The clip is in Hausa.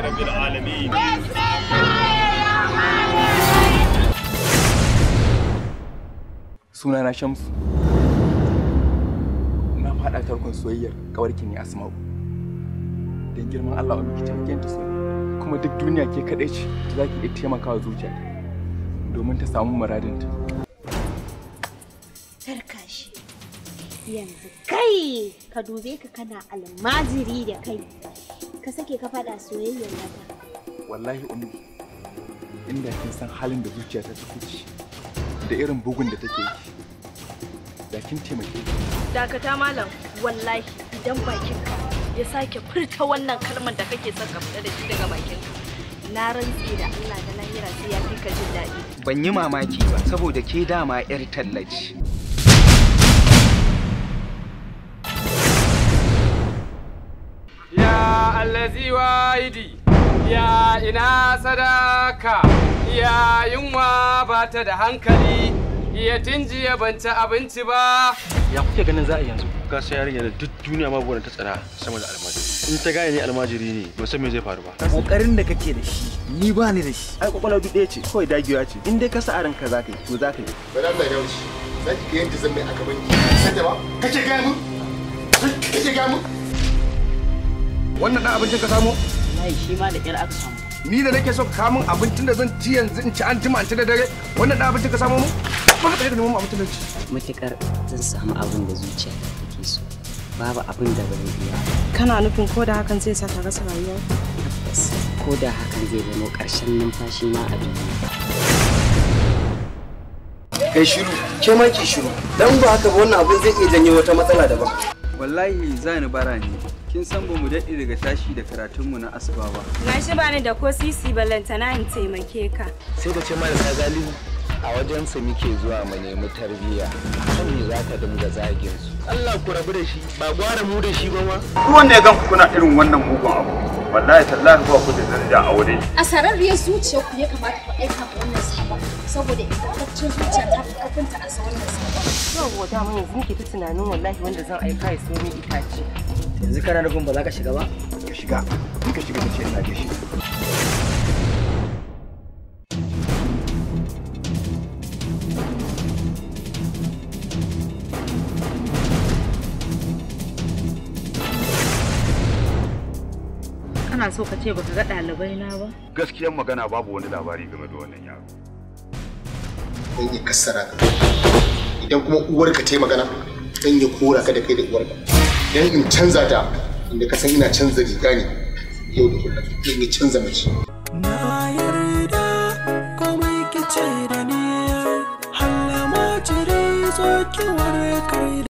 رب العالمين suna na shamsu na faɗa tarkon soyayyar kawarki ne asma'u don girman allah wa miki taimakon ta so kuma duk duniya ke kaɗai ce za ki iya taimakawa zuciya domin ta samu muradinta Tarka shi. Yanzu kai ka dube ka kana almajiri da kai. Ka sake ka faɗa soyayyar mata. wallahi ummi inda kin san halin da zuciyata ta kuci da irin bugun da take yi da kin taimake ni Dakata malam wallahi idan bakinka ya sake furta wannan kalmar da kake son ka fita da shi daga bakinka. Na rantse da Allah da lahira sai ya fi ka jin daɗi. ban yi mamaki ba saboda ke dama 'yar tallaci Ya allazi wahidi, ya ina sadaka, ya yunwa ba ta da hankali, ya tinjiya ban ci abinci ba. ya kuke ganin za a yanzu ka san yarinya da duk duniya ma buwan ta tsara sama da almajiri in ta gane ni almajiri ne ba san me zai faru ba kokarin da kake da shi ni ba ni da shi ai kwakwalwa duk ɗaya ce kawai dagewa ce in dai ka sa a ranka za ka yi to za ka yi bari Allah ya wuce za ki ga yadda zan mai a gaban ki san da ba kace ga mu kace ga mu wannan dan abincin ka samu Wallahi shi ma da ƙyar aka samu. ni da nake so ka kawo min abincin da zan ci yanzu in ci an jima in ci da dare wannan dan abincin ka samu mu ba ka tsaye da neman abincin da ci Matuƙar zan samu abin da zuciya take so. Babu abin da ban biya. Kana nufin ko da hakan zai saka rasa rayuwa? Tabbas ko da hakan zai zama ƙarshen numfashi na a duniya. kai shiru ke ma ki shiru dan ba haka ba wannan abin zai iya janyo wata matsala daban wallahi za ni bara ne kin san ba mu daɗe daga tashi da karatunmu na asuba ba Na shi bani da ko sisi ballantana in taimake ka. sai ka ce marasa galihu a wajensa muke zuwa mu nemi tarbiyya kan me za ka dinga zagin su Allah ku rabu da shi ba gwara mu da shi ba ma duk wanda ya gan ku kuna irin wannan mugun abu wallahi tallahi ba ku da daraja a wuri A sararriyar zuciya ku ya kamata ku aika ma wannan sabon saboda ingantaccen zuciya ta fi kafinta a sa wannan sabon. Yau dama yanzu muke ta tunanin wallahi wanda zan aika ya so min itace. yanzu kana nufin ba za ka shiga ba ka shiga in ka shiga ka ce ina gaishe Kana so ka ce baka ga ɗalibai na ba? gaskiyar magana babu wani labari game da wannan yaro dan ya kassara ka idan kuma uwarka ta yi magana dan ya kora ka da kai da uwarka dan in canza ta inda ka san ina canza riga ne yau da kullum dan ya canza mace Na yarda komai kice da ni, halla ma jiri zo ki warkar